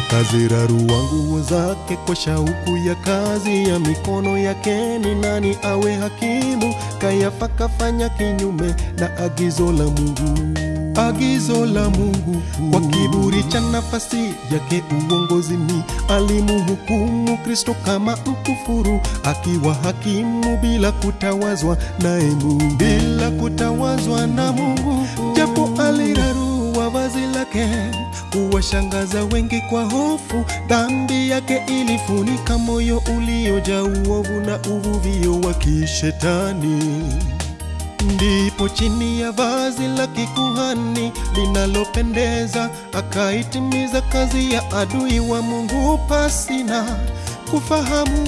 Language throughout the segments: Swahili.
akazirarua nguo zake kwa shauku ya kazi ya mikono yake. Ni nani awe hakimu? Kayafa kafanya kinyume na agizo la Mungu agizo la Mungu kwa kiburi cha nafasi yake uongozini, alimhukumu Kristo kama mkufuru, akiwa hakimu bila kutawazwa naye Mungu, bila kutawazwa na Mungu, japo alirarua vazi lake kuwashangaza wengi kwa hofu. Dhambi yake ilifunika moyo uliojaa uovu na uvuvio wa kishetani ndipo chini ya vazi la kikuhani linalopendeza akaitimiza kazi ya adui wa Mungu pasina kufahamu.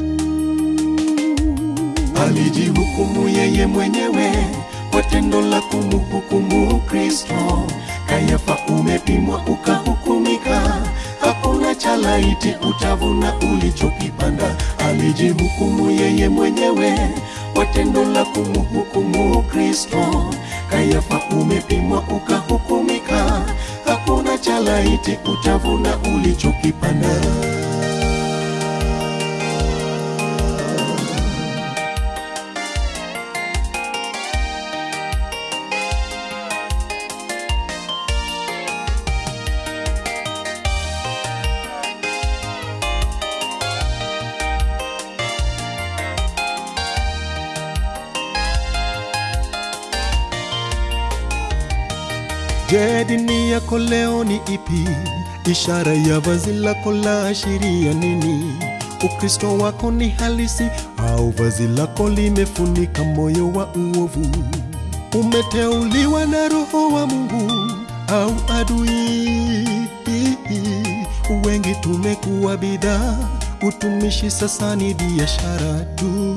Alijihukumu yeye mwenyewe kwa tendo la kumhukumu Kristo. Kayafa, umepimwa ukahukumika, hakuna cha laiti utavuna ulichokipanda. Alijihukumu yeye mwenyewe kwa tendo la kumhukumu Kristo. Kayafa, umepimwa ukahukumika, hakuna cha laiti utavuna ulichokipanda. Je, dini yako leo ni ipi? Ishara ya vazi lako la ashiria nini? Ukristo wako ni halisi au vazi lako limefunika moyo wa uovu? Umeteuliwa na Roho wa Mungu au adui? Wengi tumekuwa bidhaa, utumishi sasa ni biashara tu.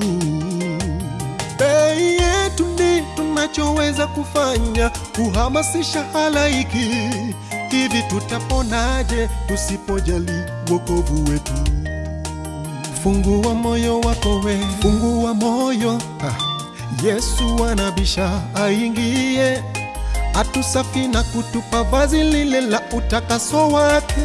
Bei yetu ndi tunachoweza kufanya kuhamasisha halaiki. Hivi tutaponaje tusipojali wokovu wetu? Fungua moyo wako we, fungua moyo ah. Yesu anabisha aingie, atusafi na kutupa vazi lile la utakaso wake.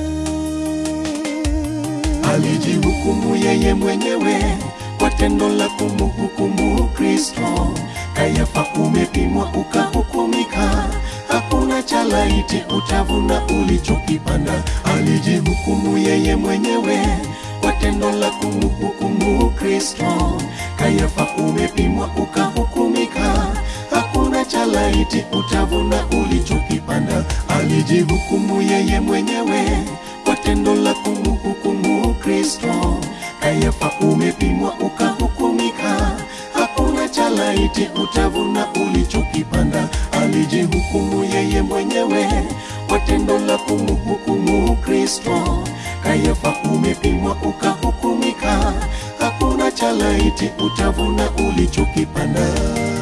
Alijihukumu yeye mwenyewe kwa tendo la kumhukumu Kristo. Kayafa, umepimwa ukahukumika, hakuna cha laiti utavuna ulichokipanda. Alijihukumu yeye mwenyewe kwa tendo la kumhukumu Kristo. Kayafa, umepimwa ukahukumika, hakuna cha laiti utavuna ulichokipanda. Alijihukumu yeye mwenyewe kwa tendo la kumhukumu Kristo. Kayafa, umepimwa ukahukumika, hakuna cha laiti utavuna ulichokipanda. Alijihukumu yeye mwenyewe kwa tendo la kumhukumu Kristo. Kayafa, umepimwa ukahukumika, hakuna cha laiti utavuna ulichokipanda.